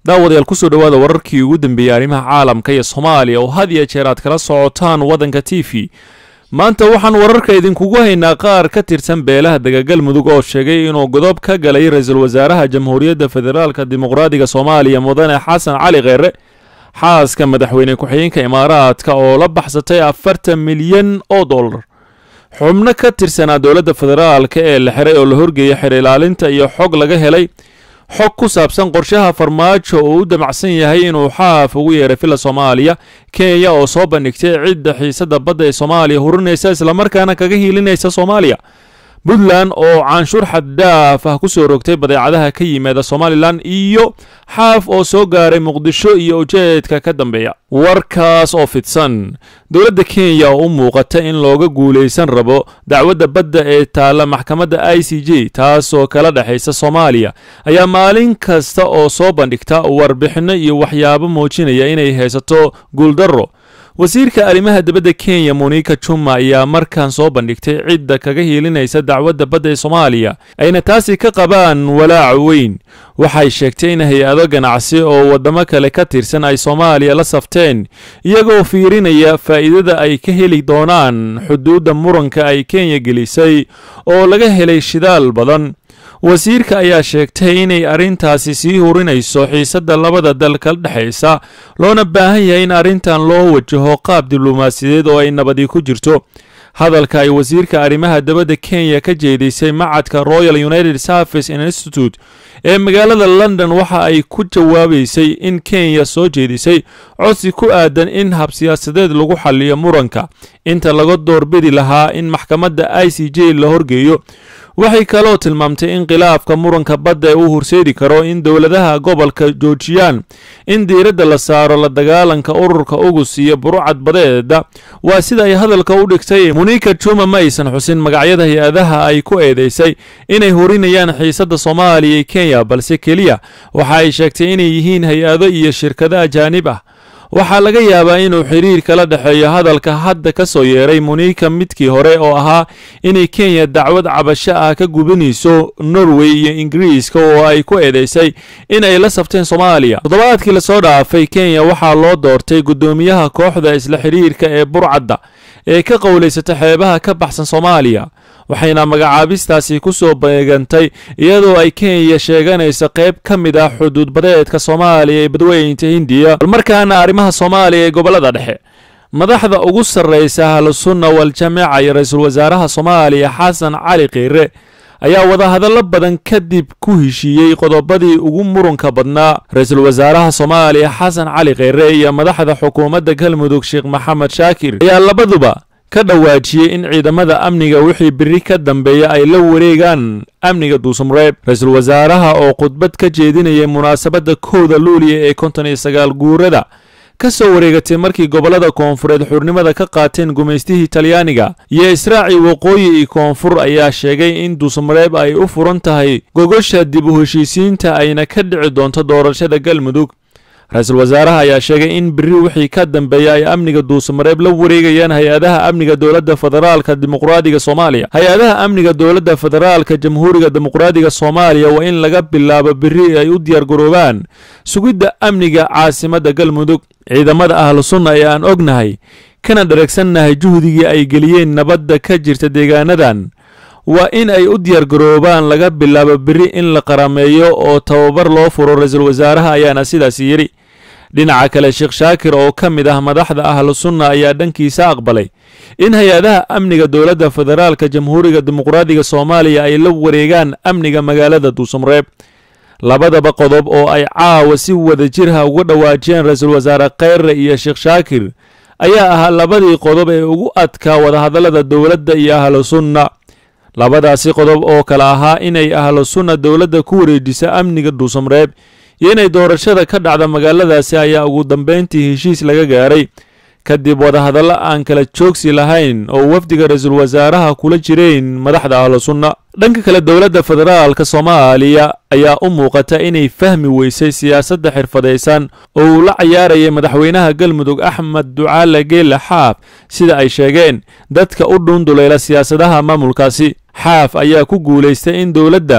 daawadayaal kusoo dhowaada wararkii ugu dambeeyey arrimaha caalamka iyo soomaaliya oo had iyo jeer aad kala socotaan waddanka t v maanta waxaan wararka idinkugu haynaa qaar ka tirsan beelaha dagagal mudug oo sheegay inuu godob ka galay ra-iisul wasaaraha jamhuuriyadda federaalka dimuqraadiga soomaaliya mudane xasan cali kheere xaaska madaxweyne ku-xigeenka imaaraadka oo la baxsatay afartan milyan oo dollar xubno ka tirsanaa dowladda federaalka ee la xiray oo la horgeeyay xer ilaalinta iyo xog laga helay xog ku saabsan qorshaha farmaajo oo u damacsan yahay inuu xaaf ugu yeeray filla soomaaliya kenya oo soo bandhigtay cidda xiisadda badda ee soomaaliya hurinaysa islamarkaana kaga hiilinaysa soomaaliya puntland oo canshuur xaddaaf ah ku soo rogtay badeecadaha ka yimaada somalilan iyo xaaf oo soo gaaray muqdisho iyo ujeedka ka dambeeya warkaas oo fidsan dowladda kenya oo u muuqata in looga guulaysan rabo dacwadda badda ee taalla maxkamadda i c j taasoo kala dhexaysa soomaaliya ayaa maalin kasta oo soo bandhigta warbixinno iyo waxyaabo muujinaya inay haysato guuldarro wasiirka arrimaha dibadda kenya monika juma ayaa markan soo bandhigtay cidda kaga hiilinaysa dacwadda badda ee soomaaliya ayna taasi ka qabaan walaac weyn waxay sheegtay in hay-ado ganacsi oo waddamo kale ka tirsan ay soomaaliya la safteen iyagoo fiirinaya faa'iidada ay ka heli doonaan xuduudda muranka ay kenya gelisay oo laga helay shidaal badan wasiirka ayaa sheegtay inay arrintaasi sii hurinayso xiisadda labada dal kala dhexaysa loona baahan yahay in arrintan loo wajaho qaab diblomaasiyadeed oo ay nabadi ku jirto hadalka ay wasiirka arrimaha dabadda kenya ka jeedisay macadka royal united service institute ee magaalada london waxa ay ku jawaabaysay in kenya soo jeedisay codsi ku aadan in hab siyaasadeed lagu xalliyo muranka inta laga doorbidi lahaa in maxkamadda i c j la horgeeyo waxay kaloo tilmaamtay in khilaafka muranka badda uu horseedi karo in dowladaha gobolka joojiyaan in diiradda la saaro la dagaalanka ururka ugus iyo burucad badeeda waa sida ay hadalka u dhigtay monika juma ma aysan xusin magacyada hay-adaha ay ku eedeysay inay horinayaan xiisadda soomaaliya iyo kenya balse keliya waxa ay sheegtay inay yihiin hay-ado iyo shirkado ajaanib ah waxaa laga yaabaa inuu xiriir kala dhexeeyo hadalka hadda ka soo yeeray monika midkii hore oo ahaa inay kenya dacwad cabasho ah ka gubinayso norway iyo ingiriiska oo ay ku eedeysay in ay la safteen soomaaliya toddobaadkii lasoo dhaafay kenya waxaa loo doortay guddoomiyaha kooxda isla xiriirka ee burcadda ee ka qowlaysata xeebaha ka baxsan soomaaliya waxayna magacaabistaasi ku soo beegantay iyadoo ay kenya sheeganayso qayb ka mid ah xuduud badeedka soomaaliya ee badweynta hindiya balmarkaana arrimaha soomaaliya ee gobollada dhexe madaxda ugu sarraysa ahlusunna waljamaaca iyo ra-iisul wasaaraha soomaaliya xasan cali kheyre ayaa wadahadallo badan kadib ku heshiiyey qodobadii ugu murunka badnaa ra-iisul wasaaraha soomaaliya xasan cali kheyre iyo madaxda xukuumadda galmudug sheekh maxamed shaakir ayaa labaduba ka dhawaajiyey in ciidamada amniga wixii biri ka dambeeya ay la wareegaan amniga duusumreeb ra-iisul wasaaraha oo khudbad ka jeedinayay munaasabadda kowda luuliya ee konton iyo sagaal guurada ka soo wareegatay markii gobollada koonfureed xurnimada ka qaateen gumaystihii talyaaniga iyo israaci waqooyi iyo koonfur ayaa sheegay in duusumreeb ay u furan tahay gogosha dib u heshiisiinta ayna ka dhici doonto doorashada galmudug ra-iisul wasaaraha ayaa sheegay in biri wixii ka dambeeya ay amniga duusamareeb la wareegayaan hay-adaha amniga dowladda federaalka dimuqraadiga soomaaliya hay-adaha amniga dowladda federaalka jamhuuriga dimuqraadiga soomaaliya waa in laga bilaabo biri ay u diyaargaroobaan sugidda amniga caasimadda galmudug ciidamada ahlu sunna ee aan ognahay kana dharagsannahay juhdigii ay geliyeen nabadda ka jirta deegaanadan waa in ay u diyaargaroobaan laga bilaabo beri in la qarameeyo oo tababar loo furo ra-iisul wasaaraha ayaana sidaas yidhi dhinaca kale sheekh shaakir oo ka mid ah madaxda ahlu sunna ayaa dhankiisa aqbalay in hay-adaha amniga dowladda federaalka jamhuuriga dimuqraadiga soomaaliya ay la wareegaan amniga magaalada duusumreeb labadaba qodob oo ay caawa si wada jirha uga dhawaajiyeen ra-iisul wasaare kheyre iyo sheekh shaakir ayaa ahaa labadii qodob ee ugu adkaa wadahadallada dowladda iyo ahlu sunna labadaasi qodob oo kale ahaa inay ahlu sunna dowladda ku wareejisa amniga dhuusamareeb iyo inay doorashada ka dhacda magaaladaasi ayaa ugu dambayntii heshiis laga gaaray kadib wadahadallo aan kala joogsi lahayn oo wafdiga ra-iisul wasaaraha kula jireen madaxda ahlu sunna dhanka kale dowladda federaalka soomaaliya ayaa u muuqata inay fahmi weysay siyaasadda xirfadaysan oo uu la cayaarayay madaxweynaha galmudug axmed ducaale geelle xaaf sida ay sheegeen dadka u dhuundulayla siyaasadaha maamulkaasi xaaf ayaa ku guulaystay in dowladda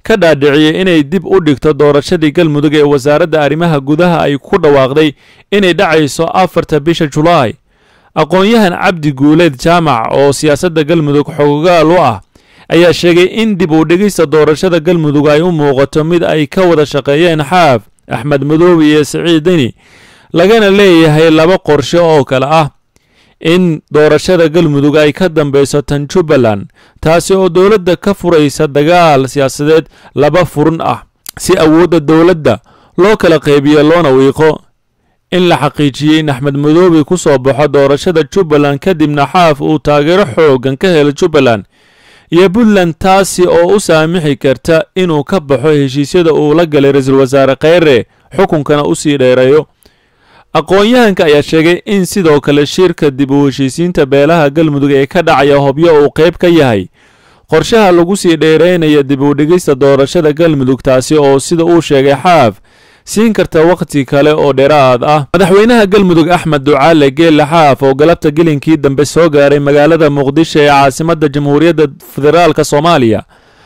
ka dhaadhiciyey inay dib u dhigto doorashadii galmudug ee wasaaradda arrimaha gudaha ay ku dhawaaqday inay dhacayso afarta bisha julaay aqoon-yahan cabdi guuleed jaamac oo siyaasadda galmudug xogogaal u ah ayaa sheegay in dib u dhigista doorashada galmudug ay u muuqato mid ay ka wada shaqeeyeen xaaf axmed madoobe iyo siciid deni lagana leeyahay laba qorshe oo kale ah in doorashada galmudug ay ka dambeyso tan jubbaland taasi oo dowladda ka furaysa dagaal siyaasadeed laba furun ah si awoodda dowladda loo kala qeybiyo loona wiiqo in la xaqiijiyey in axmed madoobe ku soo baxo doorashada jubbaland kadibna xaaf uu taageero xooggan ka helo jubbaland iyo puntland taasi oo u saamixi karta inuu ka baxo heshiisyada uu la galay ra-iisul wasaare kheyre xukunkana u sii dheereeyo aqoon-yahanka ayaa sheegay in sidoo kale shirka dib u heshiisiinta beelaha galmudug ee ka dhacaya hobyo uu qayb ka yahay qorshaha lagu sii dheereynaya dib u dhigista doorashada galmudug taasi oo sida uu sheegay xaaf siin karta wakhti kale oo dheeraad ah madaxweynaha galmudug axmed ducaale geelle xaaf oo galabta gelinkii dambe soo gaaray magaalada muqdisho ee caasimadda jamhuuriyadda federaalk soomaaliya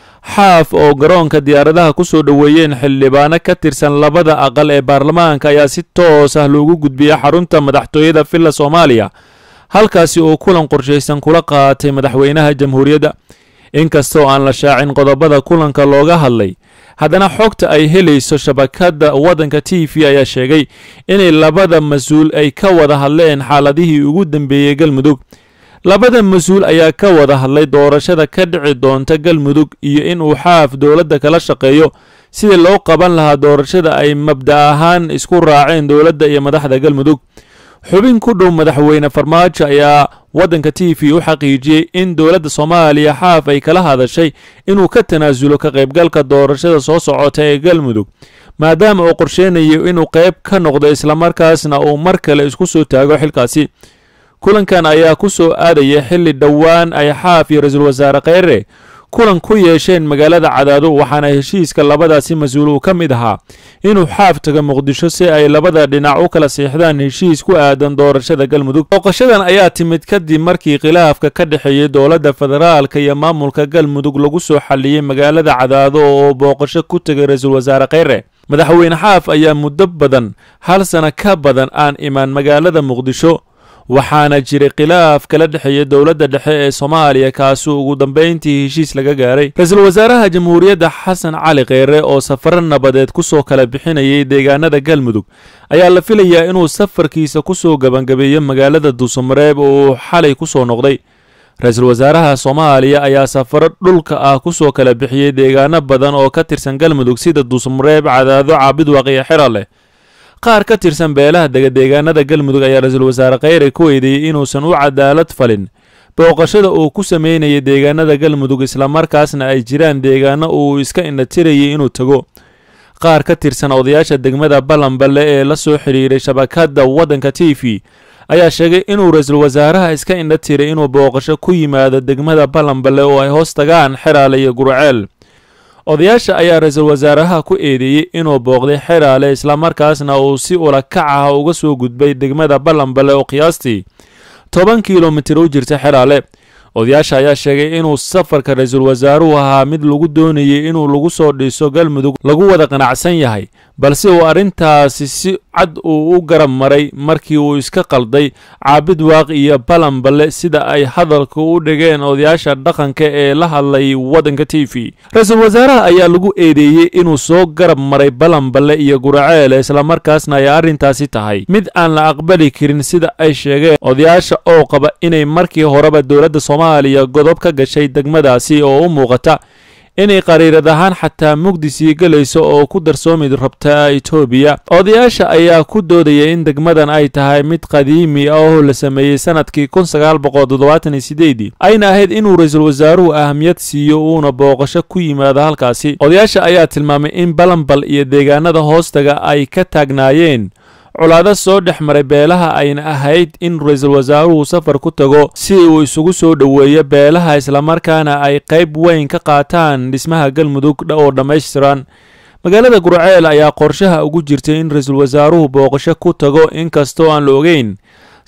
xaaf oo garoonka diyaaradaha ku soo dhoweeyeen xildhibaano ka tirsan labada aqal ee baarlamaanka ayaa si toos ah loogu gudbiyey xarunta madaxtooyada villa soomaaliya halkaasi uu kulan qorshaysan kula qaatay madaxweynaha jamhuuriyadda inkastoo aan la shaacin qodobada kulanka looga hadlay haddana xogta ay helayso shabakadda waddanka t v ayaa sheegay inay labada mas-uul ay ka wada hadleen xaaladihii ugu dambeeyey galmudug labada mas-uul ayaa ka wada hadlay doorashada ka dhici doonta galmudug iyo inuu xaaf dowladda kala shaqeeyo sidii loo qaban lahaa doorashada ay mabda ahaan isku raaceen dowladda iyo madaxda galmudug xubin ku dhow madaxweyne farmaajo ayaa waddanka t v u xaqiijiyey in dowladda soomaaliya xaaf ay kala hadashay inuu ka tanaasulo ka qaybgalka doorashada soo socota ee galmudug maadaama uu qorsheynayo inuu qayb ka noqdo islamarkaasna uu mar kale isku soo taago xilkaasi kulankan ayaa ku soo aadaya xilli dhowaan ay xaaf iyo ra-iisul wasaare kheyre kulan ku yeesheen magaalada cadaado waxaana heshiiska labadaasi mas-uul uu ka mid ahaa inuu xaaf tago muqdisho si ay labada dhinac u kala siixdaan heshiis ku aadan doorashada galmudug booqashadan ayaa timid kadib markii khilaafka ka dhexeeyey dowladda federaalka iyo maamulka galmudug lagu soo xalliyey magaalada cadaado oo booqasho ku tegay ra-iisul wasaare kheyre madaxweyne xaaf ayaa muddo badan hal sana ka badan aan imaan magaalada muqdisho waxaana jiray khilaaf kala dhexeeya dowladda dhexe ee soomaaliya kaasi ugu dambeyntii heshiis laga gaaray ra-iisul wasaaraha jamhuuriyadda xasan cali kheyre oo safaro nabadeed kusoo kala bixinayay deegaanada galmudug ayaa la filayaa inuu safarkiisa kusoo gabangabeeyo magaalada duusamareeb oo uu xalay kusoo noqday ra-iisul wasaaraha soomaaliya ayaa safaro dhulka ah kusoo kala bixiyey deegaano badan oo ka tirsan galmudug sida duusamareeb cadaado caabidwaq iyo xirale qaar ka tirsan beelaha degadeegaanada galmudug ayaa ra-iisul wasaare kheyre ku eedeeyey inuusan u cadaalad falin booqashada uu ku sameynayay deegaanada galmudug islamarkaasna ay jiraan deegaano uu iska indhatirayay inuu tago qaar ka tirsan odayaasha degmada ballanballe ee la soo xidhiiray shabakadda waddanka t v ayaa sheegay inuu ra-iisul wasaaraha iska indha tiray inuu booqasho ku yimaado degmada ballanballe oo ay hoos tagaan xeraale iyo gurceel odayaasha ayaa ra-iisul wasaaraha ku eedeeyey inuu booqday xeraale islamarkaasna uu si ula kac ah uga soo gudbay degmada ballanballe oo qiyaastii toban kilomitir u jirta xeraale odayaasha ayaa sheegay inuu safarka ra-iisul wasaaruhu ahaa mid lagu doonayay inuu lagu soo dhiso galmudug lagu wada qanacsan yahay balse uu arrintaasi si cad uu u garab maray markii uu iska qalday caabid waaq iyo balanballe sida ay hadalka u dhigeen odayaasha dhaqanka ee la hadlay waddanka t v ra-iisul wasaaraha ayaa lagu eedeeyey inuu soo garab maray balanballe iyo guraceel islamarkaasna ay arrintaasi tahay mid aan la aqbali karin sida ay sheegeen odayaasha oo qaba inay markii horeba dowladda soomaaliya godob ka gashay degmadaasi oo u muuqata inay qariirad ahaan xataa mugdi sii gelayso oo ku darsoomi rabta etoobiya odayaasha ayaa ku doodaya in degmadan ay tahay mid qadiimi ah oo la sameeyey sanadkii kun sagaal boqol toddobaatan iyo sideedii ayna ahayd inuu ra-iisul wasaaruhu ahamiyad siiyo uuna booqasho ku yimaado halkaasi odayaasha ayaa tilmaamay in balanbal iyo deegaanada hoostaga ay ka taagnaayeen colaado soo dhex maray beelaha ayna ahayd in ra-iisul wasaaruhu safar ku tago si uu isugu soo dhoweeyo beelaha islamarkaana ay qayb weyn ka qaataan dhismaha galmudug oo dhammaystiran magaalada gurceel ayaa qorshaha ugu jirtay in ra-iisul wasaaruhu booqasho ku tago inkastoo aan la ogeyn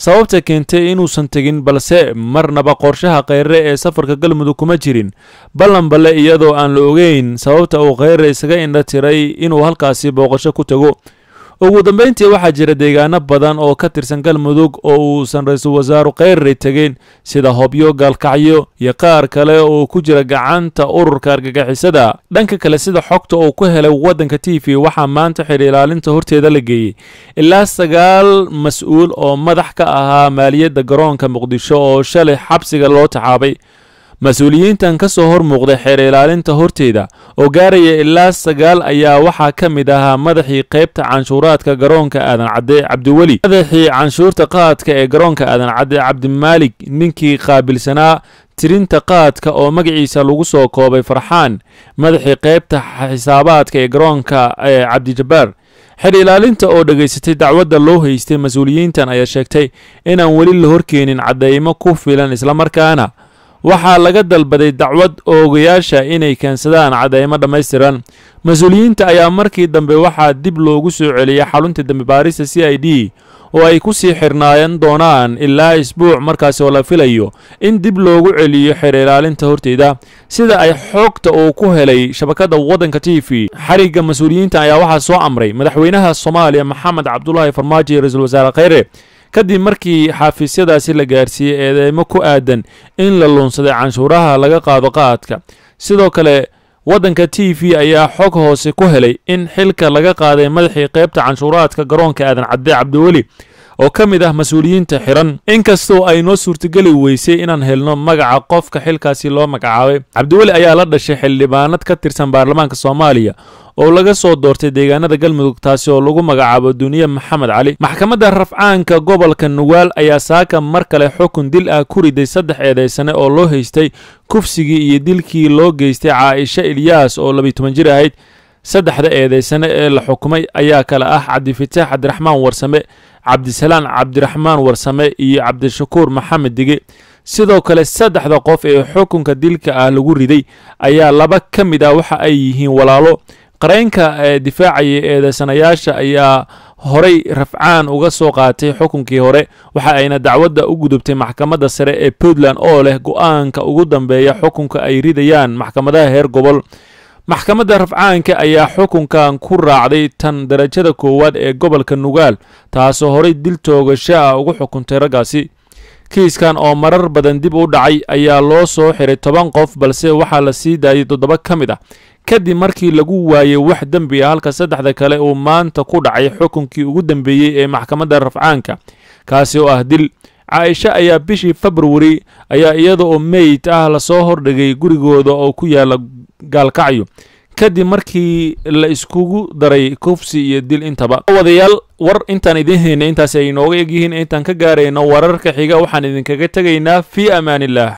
sababta keentay inuusan tegin balse marnaba qorshaha kheyre ee safarka galmudug kuma jirin ballan balle iyadoo aan la ogeyn sababta uu kheyre isaga indha tiray inuu halkaasi booqasho ku tago ugu dambeyntii waxaa jira deegaano badan oo ka tirsan galmudug oo uusan ra-iisul wasaaru kheyre tegin sida hobyo gaalkacyo iyo qaar kale oo ku jira gacanta ururka argagixisada dhanka kale sida xogta uu ku helay waddanka t v waxaa maanta xidhi ilaalinta horteeda la geeyey ilaa sagaal mas-uul oo madax ka ahaa maaliyadda garoonka muqdisho oo shalay xabsiga loo taxaabay mas-uuliyiintan ka soo hor muuqday xeer ilaalinta horteeda oo gaaraya ilaa sagaal ayaa waxaa ka mid ahaa madaxii qaybta canshuuraadka garoonka aadan cadde cabdiweli madaxii canshuurta qaadka ee garoonka aadan cadde cabdimaalig ninkii qaabilsanaa tirinta qaadka oo magaciisa lagu soo koobay farxaan madaxii qaybta xisaabaadka ee garoonka ee cabdijabbaar xer ilaalinta oo dhegaysatay dacwadda loo haystay mas-uuliyiintan ayaa sheegtay inaan weli la horkeenin caddaymo ku filan islamarkaana waxaa laga dalbaday dacwad oogayaasha inay keensadaan cadeymo dhammaystiran mas-uuliyiinta ayaa markii dambe waxaa dib loogu soo celiyay xarunta dembi baarista c i d oo ay ku sii xirnaayan doonaan ilaa isbuuc markaasi oo la filayo in dib loogu celiyo xeer ilaalinta horteeda sida ay xoogta uu ku helay shabakadda waddanka t v xarigga mas-uuliyiinta ayaa waxaa soo amray madaxweynaha soomaaliya maxamed cabdulaahi farmaajo iyo ra-iisul wasaare kheyre kadib markii xafiisyadaasi la gaarsiiyey eedeymo ku aadan in la luunsaday canshuuraha laga qaado qaadka sidoo kale waddanka t v ayaa xog hoose ku helay in xilka laga qaaday madaxii qaybta canshuuraadka garoonka aadan cadde cabdiweli oo ka mid ah mas-uuliyiinta xiran inkastoo ay noo suurtageli weysay inaan helno magaca qofka xilkaasi loo magacaabay cabdiweli ayaa la dhashay xildhibaanad ka tirsan baarlamaanka soomaaliya oo laga soo doortay deegaanada galmudug taasi oo lagu magacaabo duniye maxamed cali maxkamadda rafcaanka gobolka nugaal ayaa saaka mar kale xukun dil ah ku riday saddex eedaysane oo loo haystay kufsigii iyo dilkii loo geystay caaisha ilyaas oo labiyi toban jir ahayd saddexda eedaysane ee la xukumay ayaa kale ah cabdifitaax cabdiraxmaan warsame cabdisalaan cabdiraxmaan warsame iyo cabdishakuur maxamed dige sidoo kale saddexda qof ee xukunka dilka ah lagu riday ayaa laba ka mid ah waxa ay yihiin walaalo qareynka ee difaacaya eedeysanayaasha ayaa horay rafcaan uga soo qaatay xukunkii hore waxa ayna dacwadda u gudubtay maxkamadda sare ee puntland oo leh go-aanka ugu dambeeya xukunka ay ridayaan maxkamadaha heer gobol maxkamadda rafcaanka ayaa xukunkan ku raacday tan darajada koowaad ee gobolka nugaal taasoo horay dil toogasho ah ugu xukuntay raggaasi kiiskan oo marar badan dib u dhacay ayaa loo soo xiray toban qof balse waxaa la sii daayay toddoba ka mid ah kadib markii lagu waayey wax dembi ah halka saddexda kale uu maanta ku dhacay xukunkii ugu dambeeyey ee maxkamadda rafcaanka kaasi oo ah dil caaisha ayaa bishii februari ayaa iyada oo meyd ah lasoo hordhigay gurigooda oo ku yaala gaalkacyo kadib markii la iskugu daray kufsi iyo dil intaba wadayaal war intaan idiin haynay intaasi ay inooga egyihiin intaan ka gaarayno wararka xiga waxaan idinkaga tegaynaa fii amaan illah